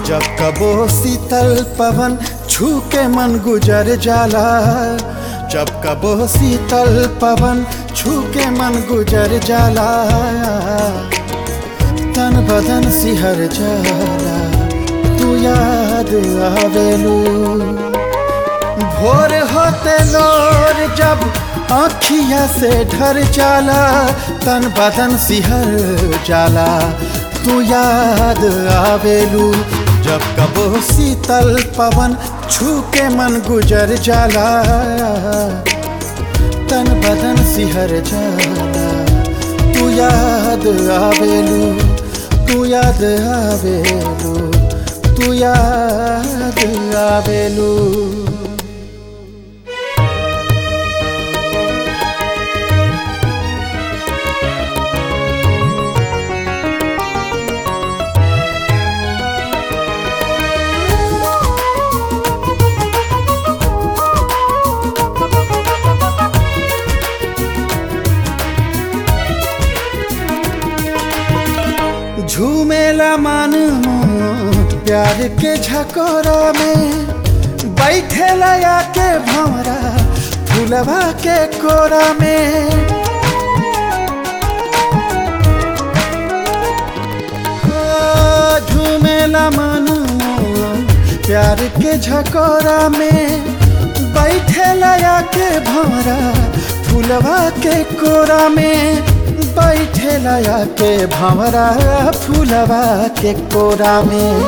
जब कबो शीतल पवन छू के मन गुजर जाला जब कबो शीतल पवन छू के मन गुजर जाला तन बदन सिहर जाला तू याद आवेलू भोर होते लोर जब आँखिया से ढर जाला तन बदन सिहर जाला तू याद आवेलू जब कबो शीतल पवन छू के मन गुजर जाला तन बदन सिहर जाला तू याद आवेलू तू याद आवेलू तू याद आवेलू झूमेला मन प्यार के झकोरा में बैठेला आके भंवरा फुलवा के कोरा में ओ, झूमेला मन प्यार के झकोरा में बैठेला आके भंवरा फुलवा के कोरा में बैठे लया के भंवरा फूलवा के कोरा में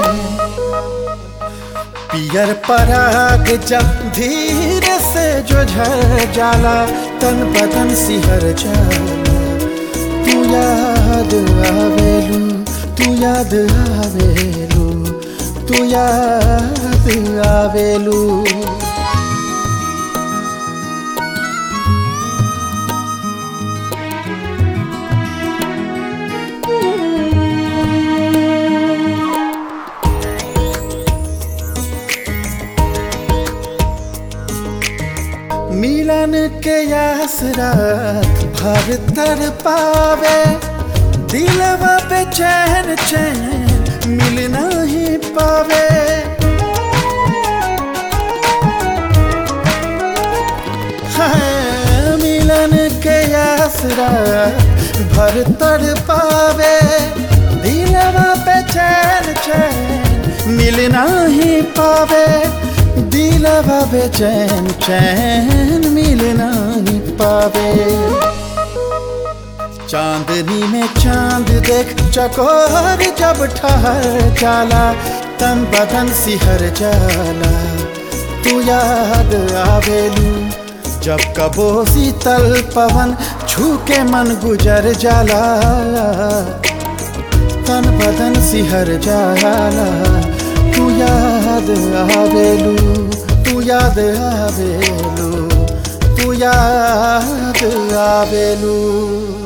पियर पराग जब धीरे से जो झर जाला तन बदन सिहर जाला तू याद आवेलू तू याद आवेलू तू याद आवेलू मिलन के यास रात भर तर पावे दिलवा पे चैन चैन मिल नहीं पावे हाँ, मिलन के यास रात भर तर पावे दिलवा पे चैन चैन मिल नहीं पावे दिलवा बेचैन चैन मिल नहीं पावे चांदनी में चांद देख चकोर जब ठहर जाला तन बदन सिहर जाला तू याद आवेलू जब कबो शीतल पवन छू के मन गुजर जाला तन बदन सिहर जाला तू याद आवेलू तू याद आवेलू तू याद आवेलू